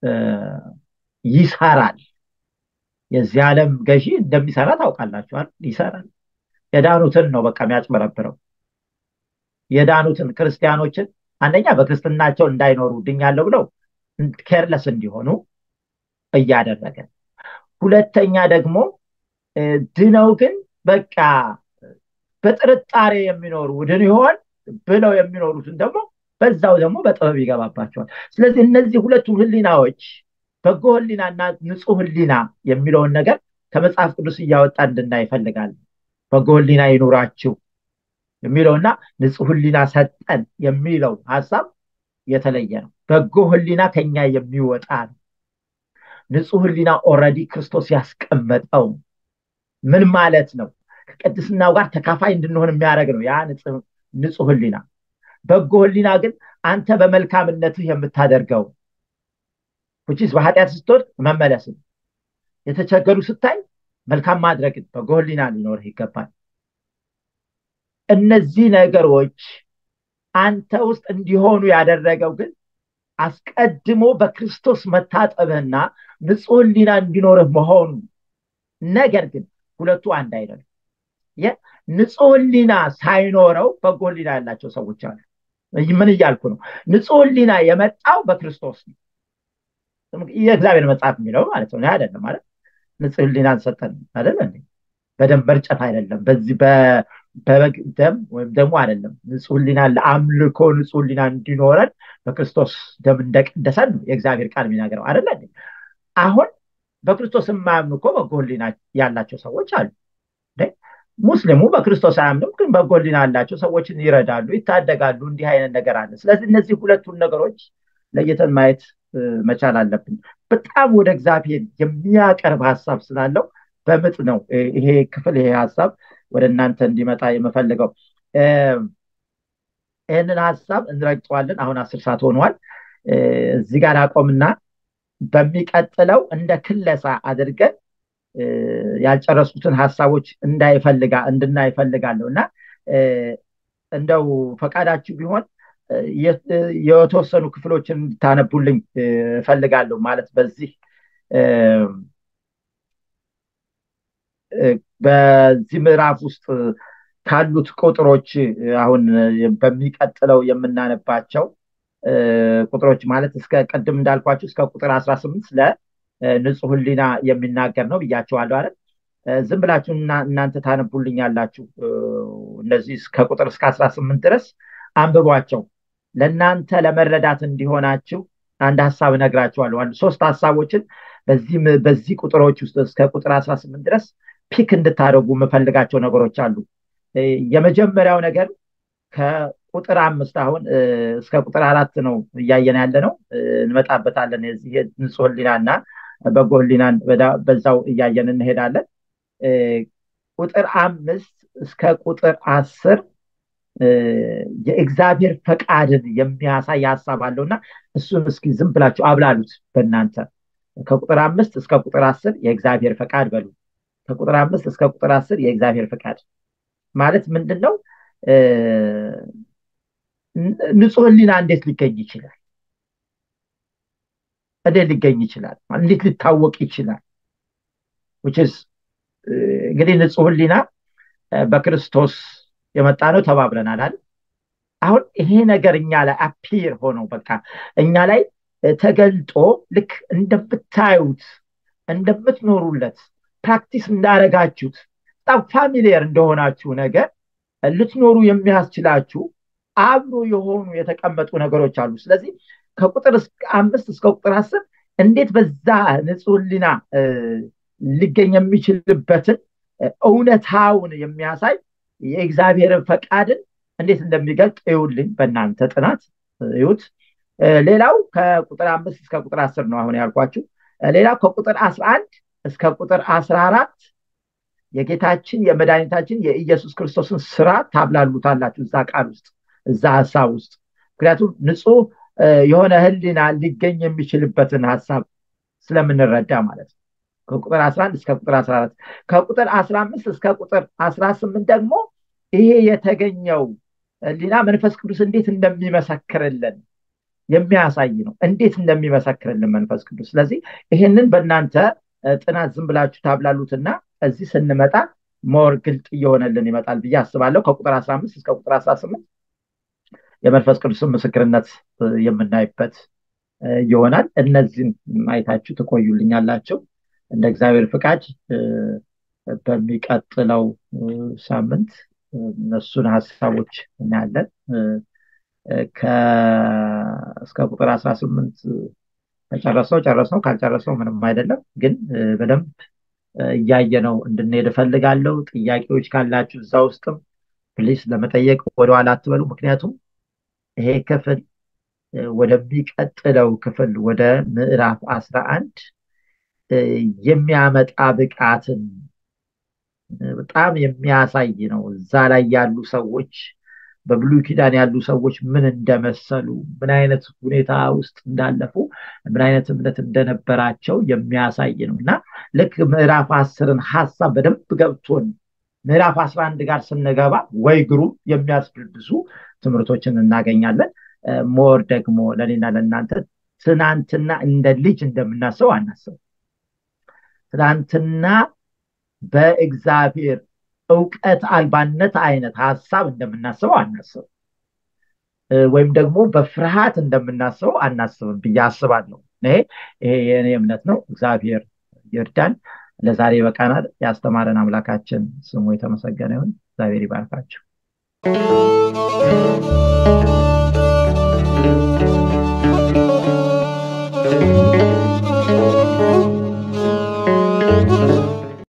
ይሰራል። የዚህ ዓለም ገዢ እንደሚሰራ ታውቃላችኋል። ይሰራል። የዳኑትን ነው በቃ የሚያጭበረብረው። የዳኑትን ክርስቲያኖችን አንደኛ በክርስትናቸው እንዳይኖሩ ድኛለሁ ብለው ኬርለስ እንዲሆኑ እያደረገ፣ ሁለተኛ ደግሞ ድነው ግን በቃ በጥርጣሬ የሚኖሩ ድን ይሆን ብለው የሚኖሩትን ደግሞ በዛው ደግሞ በጥበብ ይገባባቸዋል። ስለዚህ እነዚህ ሁለቱ ህሊናዎች በጎ ህሊናና ንጹህ ህሊና የሚለውን ነገር ከመጽሐፍ ቅዱስ እያወጣ እንድናይ ይፈልጋል። በጎ ህሊና ይኑራችሁ የሚለውና ንጹህ ህሊና ሰጠን የሚለው ሀሳብ የተለየ ነው። በጎ ህሊና ከኛ የሚወጣ ነው። ንጹህ ህሊና ኦልሬዲ ክርስቶስ ያስቀመጠው ምን ማለት ነው? ከቅድስናው ጋር ተካፋይ እንድንሆን የሚያደርግ ነው ያ ንጹህ ህሊና። በጎ ህሊና ግን አንተ በመልካምነትህ የምታደርገው ውጭስ በኃጢአት ስትወድቅ መመለስን፣ የተቸገሩ ስታይ መልካም ማድረግን በጎ ህሊና ሊኖርህ ይገባል። እነዚህ ነገሮች አንተ ውስጥ እንዲሆኑ ያደረገው ግን አስቀድሞ በክርስቶስ መታጠብህና ንጹህ ህሊና እንዲኖርህ መሆኑ። ነገር ግን ሁለቱ አንድ አይደለም። ንጹህ ህሊና ሳይኖረው በጎ ህሊና ያላቸው ሰዎች አሉ። ምን እያልኩ ነው? ንጹህ ህሊና የመጣው በክርስቶስ ነው። የእግዚአብሔር መጽሐፍ የሚለው ማለት ነው አይደለም ማለት ንጹህ ህሊናን ሰጠን አይደለ እንዴ? በደም መርጨት አይደለም። በዚህ በበግ ደም ወይም ደግሞ አይደለም። ንጹህ ህሊና ለአምልኮ ንጹህ ህሊና እንዲኖረን በክርስቶስ ደም እንደቀደሰን ነው የእግዚአብሔር ቃል የሚናገረው አይደለ እንዴ? አሁን በክርስቶስ የማያምኑ እኮ በጎ ህሊና ያላቸው ሰዎች አሉ። ሙስሊሙ በክርስቶስ አያምንም፣ ግን በጎ ህሊና ያላቸው ሰዎችን ይረዳሉ፣ ይታደጋሉ። እንዲህ አይነት ነገር አለ። ስለዚህ እነዚህ ሁለቱን ነገሮች ለይተን ማየት መቻል አለብን። በጣም ወደ እግዚአብሔር የሚያቀርብ ሀሳብ ስላለው በምጥ ነው ይሄ ክፍል ይሄ ሀሳብ ወደ እናንተ እንዲመጣ የምፈልገው። ይህንን ሀሳብ እንረግጠዋለን። አሁን አስር ሰዓት ሆኗል። እዚህ ጋር አቆምና በሚቀጥለው እንደ ክለሳ አድርገን ያልጨረሱትን ሀሳቦች እንዳይፈልጋ እንድናይ እፈልጋለሁ እና እንደው ፈቃዳችሁ ቢሆን የተወሰኑ ክፍሎችን እንድታነቡልኝ እፈልጋለሁ። ማለት በዚህ በዚህ ምዕራፍ ውስጥ ካሉት ቁጥሮች አሁን በሚቀጥለው የምናነባቸው ቁጥሮች ማለት እስከ ቅድም እንዳልኳችሁ እስከ ቁጥር አስራ ስምንት ስለ ንጹህ ሕሊና የሚናገር ነው ብያቸዋለሁ አይደል? ዝም ብላችሁ እናንተ ታነቡልኛላችሁ። እነዚህ ከቁጥር እስከ አስራ ስምንት ድረስ አንብቧቸው። ለእናንተ ለመረዳት እንዲሆናችሁ አንድ ሀሳብ እነግራችኋለሁ። አንድ ሶስት ሀሳቦችን በዚህ ቁጥሮች ውስጥ እስከ ቁጥር አስራ ስምንት ድረስ ፒክ እንድታደርጉ የምፈልጋቸው ነገሮች አሉ። የመጀመሪያው ነገር ከቁጥር አምስት አሁን እስከ ቁጥር አራት ነው እያየን ያለ ነው። እንመጣበታለን። የዚህ ንጹህ ሕሊና እና በጎ ሕሊናን በዛው እያየን እንሄዳለን። ቁጥር አምስት እስከ ቁጥር አስር የእግዚአብሔር ፈቃድን የሚያሳይ ሀሳብ አለው እና እሱን እስኪ ዝም ብላችሁ አብላሉት በእናንተ ከቁጥር አምስት እስከ ቁጥር አስር የእግዚአብሔር ፈቃድ በሉ። ከቁጥር አምስት እስከ ቁጥር አስር የእግዚአብሔር ፈቃድ ማለት ምንድን ነው? ንጹህ ሕሊና እንዴት ሊገኝ ይችላል? እንዴት ሊገኝ ይችላል? እንዴት ሊታወቅ ይችላል? እንግዲህ ንጹህ ሕሊና በክርስቶስ የመጣ ነው ተባብለናል አይደል? አሁን ይሄ ነገር እኛ ላይ አፒር ሆኖ በቃ እኛ ላይ ተገልጦ ልክ እንደምታዩት እንደምትኖሩለት ፕራክቲስ እንዳረጋችሁት በጣም ፋሚሊየር እንደሆናችሁ ነገር ልትኖሩ የሚያስችላችሁ አብሮ የሆኑ የተቀመጡ ነገሮች አሉ። ስለዚህ ከቁጥር አምስት እስከ ቁጥር አስር እንዴት በዛ ንጹህ ሕሊና ሊገኝ የሚችልበትን እውነታውን የሚያሳይ የእግዚአብሔርን ፈቃድን እንዴት እንደሚገልጥ እዩልኝ። በእናንተ ጥናት እዩት። ሌላው ከቁጥር አምስት እስከ ቁጥር አስር ነው አሁን ያልኳችሁ። ሌላው ከቁጥር አስራ አንድ እስከ ቁጥር አስራ አራት የጌታችን የመድኃኒታችን የኢየሱስ ክርስቶስን ስራ ታብላሉታላችሁ እዛ ቃል ውስጥ እዛ ሀሳብ ውስጥ ምክንያቱም ንጹህ የሆነ ህሊና ሊገኝ የሚችልበትን ሀሳብ ስለምንረዳ ማለት ነው። ከቁጥር 11 እስከ ቁጥር 14 ከቁጥር 15 እስከ ቁጥር 18 ደግሞ ይሄ የተገኘው ህሊና መንፈስ ቅዱስ እንዴት እንደሚመሰክርልን የሚያሳይ ነው። እንዴት እንደሚመሰክርልን መንፈስ ቅዱስ። ስለዚህ ይሄንን በእናንተ ጥናት ዝም ብላችሁ ታብላሉትና እዚህ ስንመጣ ሞር ግልጥ እየሆነልን ይመጣል ብዬ አስባለሁ። ከቁጥር 15 እስከ ቁጥር 18 የመንፈስ ቅዱስን ምስክርነት የምናይበት ይሆናል። እነዚህን አይታችሁ ትቆዩልኛላችሁ። እንደ እግዚአብሔር ፍቃድ በሚቀጥለው ሳምንት እነሱን ሀሳቦች እናያለን። እስከ ቁጥር 18 ከጨረሰው ጨረሰው፣ ካልጨረሰው ምንም አይደለም። ግን በደንብ እያየነው እንድንሄድ እፈልጋለሁ። ጥያቄዎች ካላችሁ እዛ ውስጥም ፕሊስ ለመጠየቅ ወደኋላ አትበሉ። ምክንያቱም ይሄ ክፍል ወደሚቀጥለው ክፍል ወደ ምዕራፍ አስራ አንድ የሚያመጣ ብቃትን በጣም የሚያሳይ ነው። እዛ ላይ ያሉ ሰዎች በብሉይ ኪዳን ያሉ ሰዎች ምን እንደመሰሉ፣ ምን አይነት ሁኔታ ውስጥ እንዳለፉ፣ ምን አይነት እምነት እንደነበራቸው የሚያሳይ ነው እና ልክ ምዕራፍ አስርን ሀሳብ በደንብ ገብቶን ምዕራፍ አስራ አንድ ጋር ስንገባ ወይ ግሩም የሚያስብል ብዙ ትምህርቶችን እናገኛለን። ሞር ደግሞ ለእኔና ለእናንተ ትናንትና እንደ ልጅ እንደምናስበው አናስብ። ትናንትና በእግዚአብሔር እውቀት አልባነት አይነት ሀሳብ እንደምናስበው አናስብ፣ ወይም ደግሞ በፍርሃት እንደምናስበው አናስብም ብዬ አስባለሁ። ይሄ ይሄ የእኔ እምነት ነው። እግዚአብሔር ይርዳን። ለዛሬ በቃናል። ያስተማረን አምላካችን ስሙ የተመሰገነ ይሁን። እግዚአብሔር ይባርካቸው።